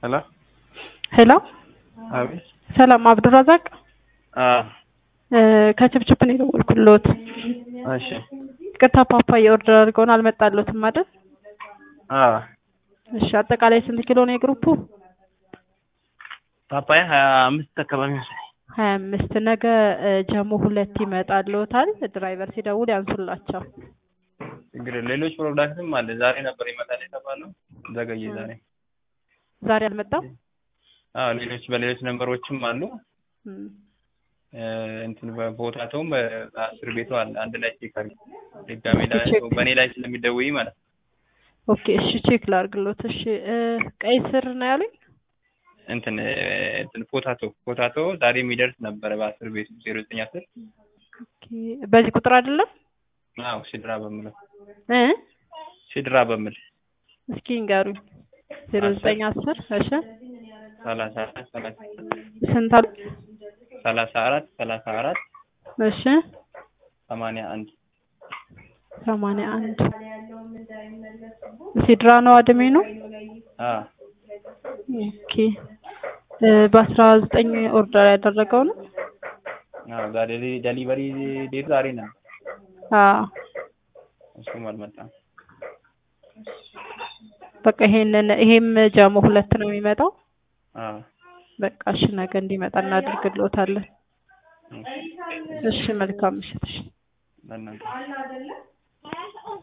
ሄሎ ሄሎ አቤት። ሰላም አብዱራዛቅ አዎ እ ከችፕችፕ ነው የደወልኩልዎት። እሺ። ይቅርታ ፓፓያ ኦርደር አድርገውን አልመጣልዎትም አይደል? አዎ እሺ አጠቃላይ ስንት ኪሎ ነው የግሩፑ? ፓፓያ ሀያ አምስት አካባቢ መሰለኝ። ሀያ አምስት ነገ እ ጀሞ ሁለት ይመጣልዎታል። ድራይቨር ሲደውል ያንሱላቸው። ችግር የለም። ሌሎች ፕሮዳክትም አለ። ዛሬ ነበር ይመጣል የተባለው ዘገየ ዛሬ። ዛሬ አልመጣም። አዎ ሌሎች በሌሎች ነንበሮችም አሉ። እም፣ እ እንትን በቦታቸውም በአስር ቤቱ አለ። አንድ ላይ ቼክ አድርጊ። ድጋሜ ላይ ቼክ። በእኔ ላይ ስለሚደውይ ማለት ነው። ኦኬ እሺ ቼክ ላድርግልዎት። እሺ እ ቀይ ስር ነው ያሉኝ። እንትን እ እንትን ፖታቶ ፖታቶ ዛሬ የሚደርስ ነበረ በአስር ቤቱ ዜሮ ዘጠኝ አስር ኦኬ በዚህ ቁጥር አይደለም አዎ ሲድራ በምለው እ ሲድራ በምል እስኪ ንገሩኝ። ዜሮ ዘጠኝ አስር እሺ ሰላሳ አራት ሰላሳ ስንት አሉ? ሰላሳ አራት ሰላሳ አራት እሺ ሰማንያ አንድ ሰማንያ አንድ ሲድራ ነው አድሜ ነው። አዎ ኦኬ እ በአስራ ዘጠኝ ኦርደር ያደረገው ነው። አዎ ዛሬ ዴሊቨሪ ዴት ዛሬ ነው። አዎ እሱም አልመጣም። በቃ ይሄንን ይሄም ጀሞ ሁለት ነው የሚመጣው። አዎ በቃ እሺ ነገ እንዲመጣ እናደርግልዎታለን። እሺ መልካም ምሽት። እሺ ለእናንተ